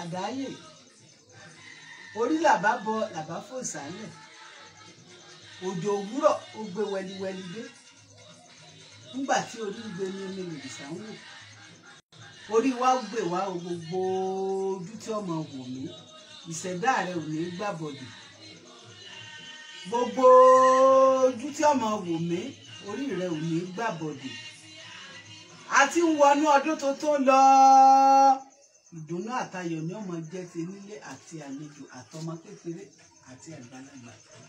àdáyè orí làbá bọ làbá fò sálẹ̀ òjò òwúrọ̀ ó gbé wẹliwẹli dé nígbà tí orí ń gbé ní omi lòdìsá ń wò orí wa ó gbé wa o gbogbo ojú tí ọmọ wò mí ìṣẹ̀dá rẹ ò ní gbàbọ̀dì gbogbo ojú tí ọmọ wò mí orí rẹ ò ní gbàbọ̀dì a ti ń wọnú ọdún tuntun lọ ìdùnnú àtayọ̀ ni ọmọ jẹ́ ti nílé àti àlejò àtọmọ kékeré àti àgbàlagbà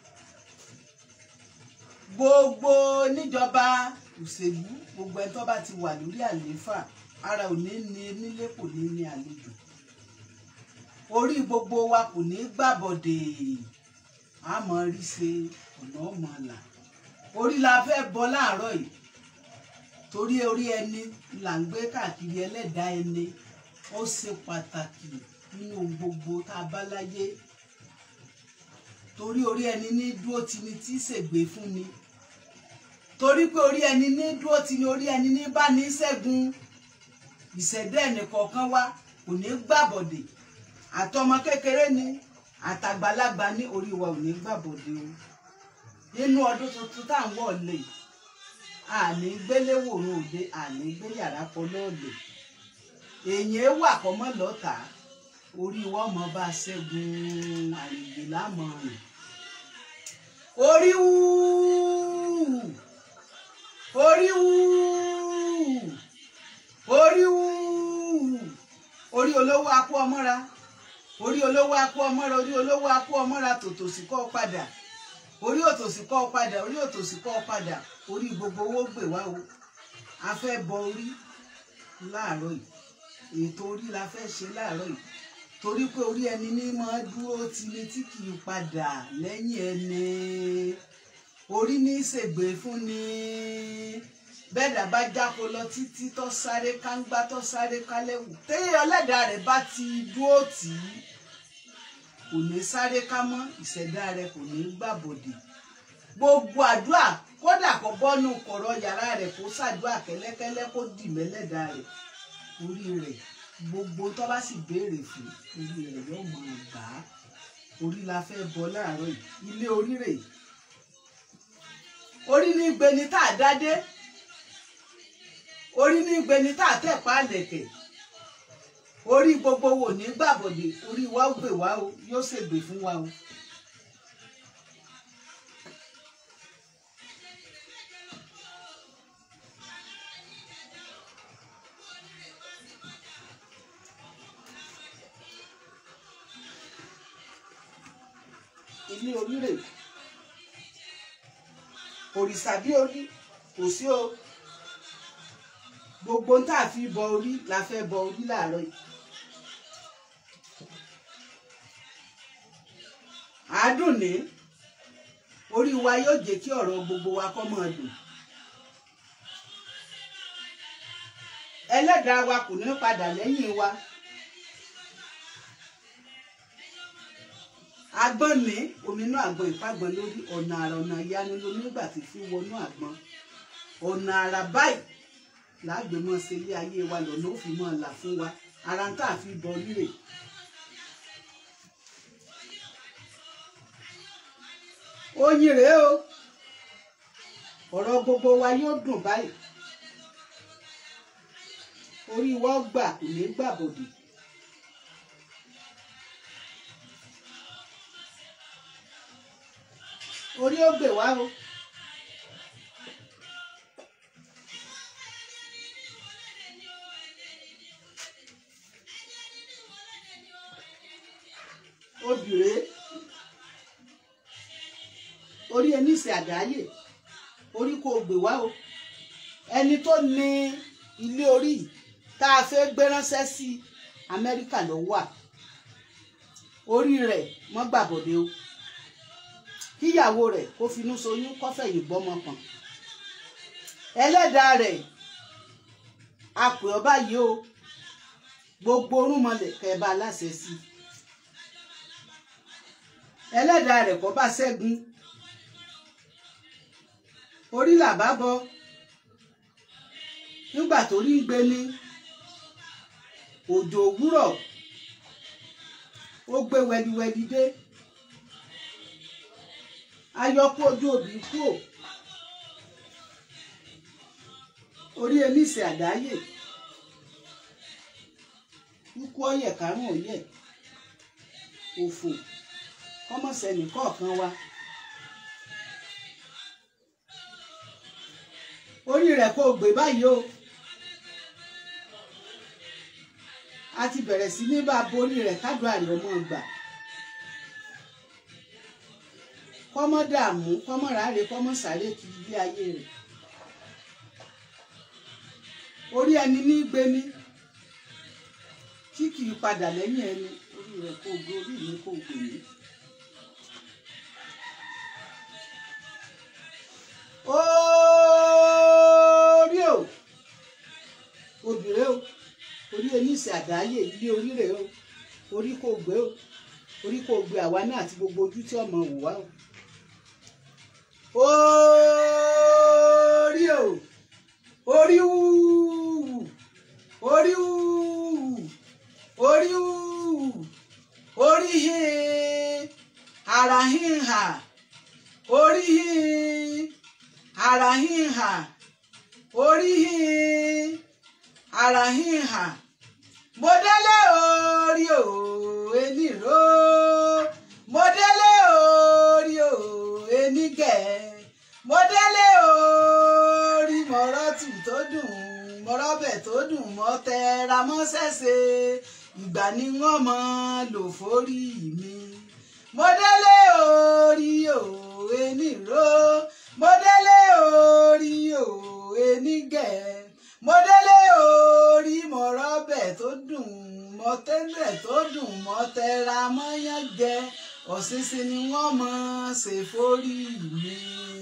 gbogbo níjọba òṣèlú gbogbo ẹni tó bá ti wà lórí àlééfà ara ò ní ní nílé kò ní ní àlejò orí gbogbo wa kò ní gbàbọdè àmọ́ rí ṣe ọ̀nà ọmọ là orí la fẹ́ bọ láàárọ̀ yìí torí orí ẹni là ń gbé káàkiri ẹlẹ́dàá ẹni ó ṣe pàtàkì nínú gbogbo tá a bá láyé torí orí ẹni ní dúró ti ni tí ṣègbè fún ni torí pé orí ẹni ní dúró ti ni orí ẹni ní bá ní ṣẹ́gun ìṣẹ̀dá ẹnìkọ̀ọ̀kan wa kò ní gbàbọ̀dè àtọmọ kékeré ni àtàgbàlagbà ní orí wa ò ní gbàbọ̀dè o nínú ọdún tuntun tá à ń wọ̀ lè àní gbéléwòrán òde àní gbé yàrá kan lọ́ọ̀lẹ̀ èèyàn wà kọ́mọ́ lọ́ta orí wọn mọ bá ṣẹ́gun àrègbè lámọ̀ràn orí wú orí wú orí wú orí olówó akú ọmọra orí olówó akú ọmọra orí olówó akú ọmọra tòtòsí kọ́ padà orí òtòsí kọ́ padà orí òtòsí kọ́ padà orí gbogbo owó gbè wá o a fẹ́ bọ orí láàárọ̀ yìí ètò orí la fẹ́ ṣe láàárọ̀ yìí torí pé orí ẹni ní máa dúró tini tí kì í padà lẹ́yìn ẹni orí ní ṣègbè fún ni bẹ́ẹ̀dà bá jáko lọ títí tó sáré kángbá tó sáré kálẹ́wù téèyàn ọlẹ́dàá rẹ̀ bá ti dúró tì í kò ní sáré ká mọ́ ìṣẹ̀dá rẹ̀ kò ní gbàbọ̀dè gbogbo àdúrà kódà kó bọ́nú kọ̀rọ̀ yàrá rẹ̀ kó ṣàdúrà kẹ́lẹ́kẹ́lẹ́ kó dì mẹ́lẹ́dàá rẹ̀ orí rẹ̀ gbogbo tó bá sì béèrè fún orí rẹ̀ yóò máa gbà á orí la fẹ́ bọ láàárọ̀ yìí ilé orí rẹ̀ orí ní gbeni tá a dádé orí ní gbeni tá a tẹ̀pá àlẹ̀kẹ̀ orí gbogbo wo ní gbàbọ̀dé orí wa ó gbè wá o yóò ṣègbè fún wa o. ilé orí rè òrìṣà bí orí kò sí o gbogbo ń tà fi bọ orí la fẹ́ bọ orí láàárọ̀ yìí àádùn ní orí wa yóò jẹ́ kí ọ̀rọ̀ gbogbo wa kó máa dùn ẹlẹ́dàá wa kò ní padà lẹ́yìn wa. agbọ́n ní ominú àgbọn ìpàgbọ́n lórí ọ̀nà àrà ọ̀nà ìyanu lómi nígbà tí fi wọnú àgbọn ọ̀nà àrà báyìí láàgbé mọ́ sí ilé ayé wa lọ́nà ó fi mọ́ là fún wa ara ń tà fi bọ rírè. oyin rèé o ọ̀rọ̀ gbogbo wa yóò dùn báyìí orí wa gbà kò ní gbàbọ̀dì. orí ó gbè wá o. obìnrin orí ẹni ìsìn àdáyè orí kò gbè wá o ẹni tó ní ilé orí yìí tá a fẹ́ gbé ránṣẹ́ sí Amẹ́ríkà ló wà orí rẹ̀ mọ́ gbàbọ̀dé o kíyàwó rẹ̀ kó finú soyún kọ́fẹ̀yìn gbọ́mọ pọ̀n ẹlẹ́dàá rẹ̀ apè ọba yìí o gbogbo orúnmọlẹ̀ kẹba aláṣẹ sí ẹlẹ́dàá rẹ̀ kọ́ bá ṣẹ́gun orí làbá bọ nígbà tó rí ń gbé ní òjò òwúrọ̀ ó gbé wẹliwẹli dé ayọkú ojú òbí kú ò orí eníṣẹ àdáyè ikú ọyẹ karùn ọyẹ òfò kọmọsẹnì kọ̀ọ̀kan wa orí rẹ̀ kò gbé báyìí o a ti bẹ̀rẹ̀ sí ní bá borí rẹ̀ kádùn àrè ọmọ gbà kọ́mọ́ dààmú kọ́mọ́ ráre kọ́mọ́ sáré kiri ilé ayé rẹ̀ orí ẹni ní gbé ní tí kì í padà lẹ́yìn ẹni orí rẹ̀ kò gbé orí mi kò gbé ní. orí o obìnrin o orí oníṣẹ́ àdáyé ilé orí rẹ̀ o orí kò gbé o orí kò gbé àwa náà àti gbogbo ojú tí ọmọ wò wá o. orí o orí wúwú orí wúwú orí wúwú orí hin ara hin hà orí hin ara hin hà orí hin ara hin hà mo délé orí o eniro mo délé orí o enigẹ mo délé orí mọ̀rọ́tù tó dùn mọ̀rọ́bẹ̀ tó dùn mọ́ tẹra mọ́ sẹ́sẹ̀ ìgbà ni wọ́n mọ lò forí mi mo délé orí o eniro mo délé orí o enigẹ mo délé orí mọ̀rọ́bẹ̀ tó dùn mọ́ tẹ́lẹ̀ tó dùn mọ́ tẹra mọ́yán jẹ ọ̀sínsìn ni wọ́n mọ̀ ṣe forí mi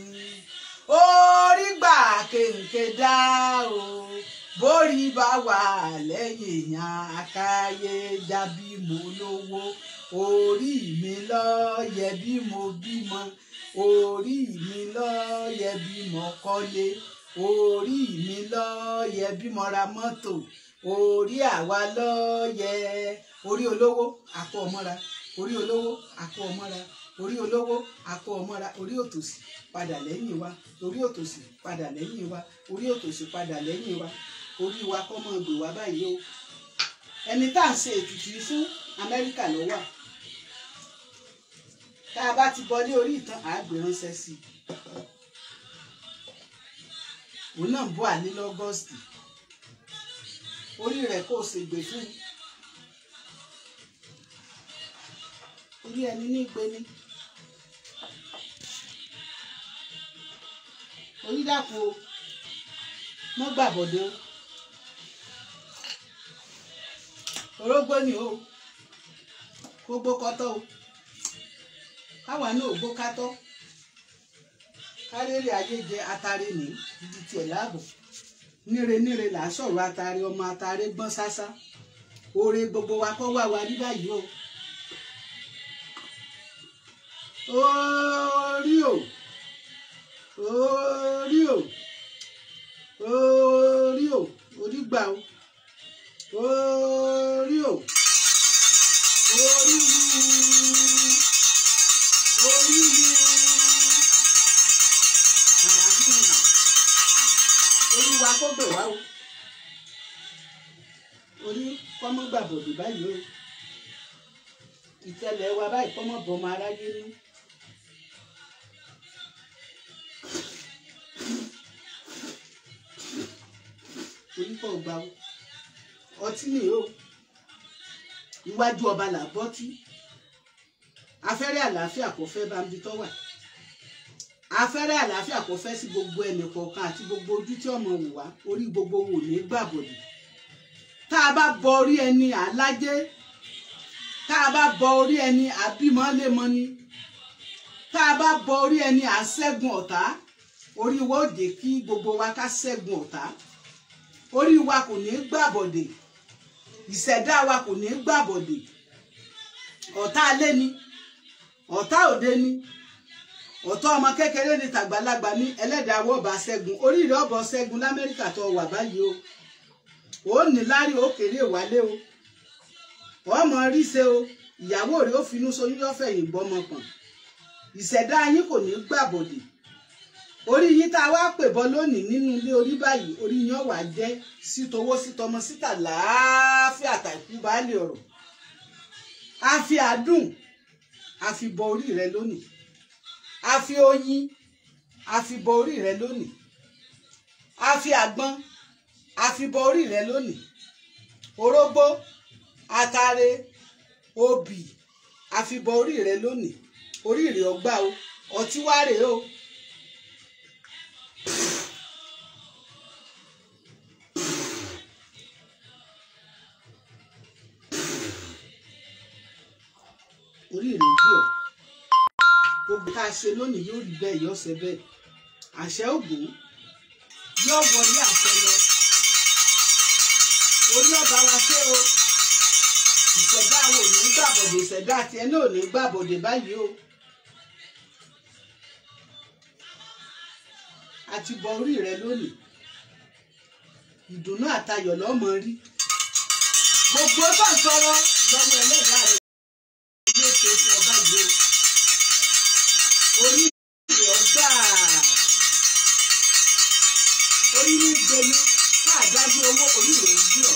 orí gbà kéńké dá o bórí bá wà lẹ́yìn èèyàn akáyé jábí mo lówó orí mi ló yẹ bí mo bímọ orí mi ló yẹ bí mo kọ́lé orí mi ló yẹ bí mo ra mọ́tò orí àwa ló yẹ orí olówó àpò ọmọra orí olówó àpò ọmọra orí olówó àpò ọmọra orí òtòṣì padà lẹ́yìn wa orí òtòṣì padà lẹ́yìn wa orí òtòṣì padà lẹ́yìn wa orí wa kọ́ mọ́ gbè wá báyìí o ẹni tá à ń ṣe ètùtù yìí fún amẹ́ríkà ló wà tá a bá ti bọlé orí ìtàn àgbè ránṣẹ́ sí i òun náà ń bọ̀ àní lọ́gọ́sìtì orí rẹ̀ kò ṣègbè fún orí ẹni ní ìgbé ní orí dàpọ̀ o mọ́ gbàbọ̀dé o orógbó ni o gbogbo kọtọ o káwa náà ò gbó kátọ́ kárẹ́rì ayé jẹ atare ní ibi tiẹ̀ láàbọ̀ níre níre là á sọ̀rọ̀ atare ọmọ atare gbọ́n sásá oore gbogbo wa kọ́ wà wá rí báyìí o orí o orí o orí o orí gbà o orí o orí wú orí wú ara hùn olúwa kó gbè wá o orí kọ́mọ́ gbàbọ̀dé báyìí o ìtẹ̀lẹ̀ wa báyìí kọ́mọ́ bọ́mọ aráyé ní. oníkọ̀ ọgbà o ọtí nìyí o iwájú ọba là bọ́ tí afẹ́rẹ́ àlàáfíà kò fẹ́ bá ń bi tọ́ wà afẹ́rẹ́ àlàáfíà kò fẹ́ sí gbogbo ẹnì kọ̀ọ̀kan àti gbogbo ojú tí ọmọ wò wá orí gbogbo wò ní gbàbọ̀dì tá a bá bọ orí ẹni àlájé tá a bá bọ orí ẹni àbímọ́lémọ́ni tá a bá bọ orí ẹni àṣẹ́gun ọ̀tá orí wa ó dé kí gbogbo wa ká ṣẹ́gun ọ̀tá orí wa kò ní gbàbọ̀dè ìṣẹ̀dá wa kò ní gbàbọ̀dè ọ̀tá alé ni ọ̀tá òde ni ọ̀tá ọmọ kékeré ni tàgbàlagbà ní ẹlẹ́dàá wọ́ọ̀bà ṣẹ́gun oríire ọ̀bọ̀ ṣẹ́gun lamẹ́ríkà tó wà báyìí o ò ní lárí ó kéré wálé o ọmọ ríṣe o ìyàwó rẹ̀ ó finú soyún yọ́fẹ̀yìn gbọ́mọ pọ̀n ìṣẹ̀dá yín kò ní gbàbọ̀dè orí yín tá a wá pè bọ́ lónìí nínú ilé orí báyìí orí yín ọ̀wà jẹ́ sí towó sí tọmọ síta láàáfíà tàìkú baálé ọ̀rọ̀ a fi àdùn a fi bọ orí rẹ lónìí a fi oyin a fi bọ orí rẹ lónìí a fi àgbọn a fi bọ orí rẹ lónìí orógbó atare obì a fi bọ orí rẹ lónìí orí rẹ ọgbà o ọtí wá rèé o. orí rẹ gbé ọ gbogbo tá a ṣe lónìí yóò rí bẹ́ẹ̀ yóò ṣe bẹ́ẹ̀ àṣẹ ògùn yóò wọlé àṣẹ lọ orí ọba wa ṣé o ìṣẹ̀dá àwọn ò ní gbàbọ̀dè ìṣẹ̀dá tiẹ̀ náà ò ní gbàbọ̀dè báyìí o a ti bọ orí rẹ lónìí ìdùnnú àtayọ̀ lọ́mọ rí gbogbo bá ń tọrọ lọ́wọ́ ẹlẹ́dàá rẹ yóò ṣe fún ọba yìí o orí rẹ ọgbà orí ní gbẹmí káàdájú owó orí rẹ ń gbé ọ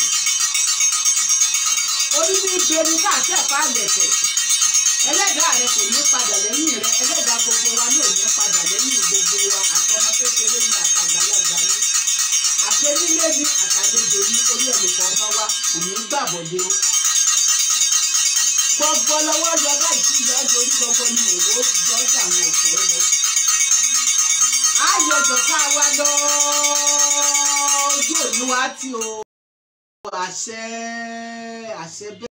orí ní gbẹmí káàtẹ́ẹ̀pá lẹ̀kẹ̀ ẹlẹ́dàá rẹ kò ní padà lẹ́yìn rẹ ẹlẹ́dàá gbogbo wa náà ní padà lẹ́yìn gbogbo wa àtọmọ kékeré ní àtàgbàlagbà ní àtẹnílé ní àtàlejò ní orí ẹnìkọ̀ọ̀kan wa kò ní gbàbọ̀dé o gbogbo lọ́wọ́ lọ báyìí tí ìyá ọjọ́ orí gbogbo ni òwò jọjà àwọn ọ̀fẹ́ lọ. ayọ̀jọ̀ ká wa lọ ojú òní wa tí o àṣẹ àṣẹ bẹ́ẹ̀.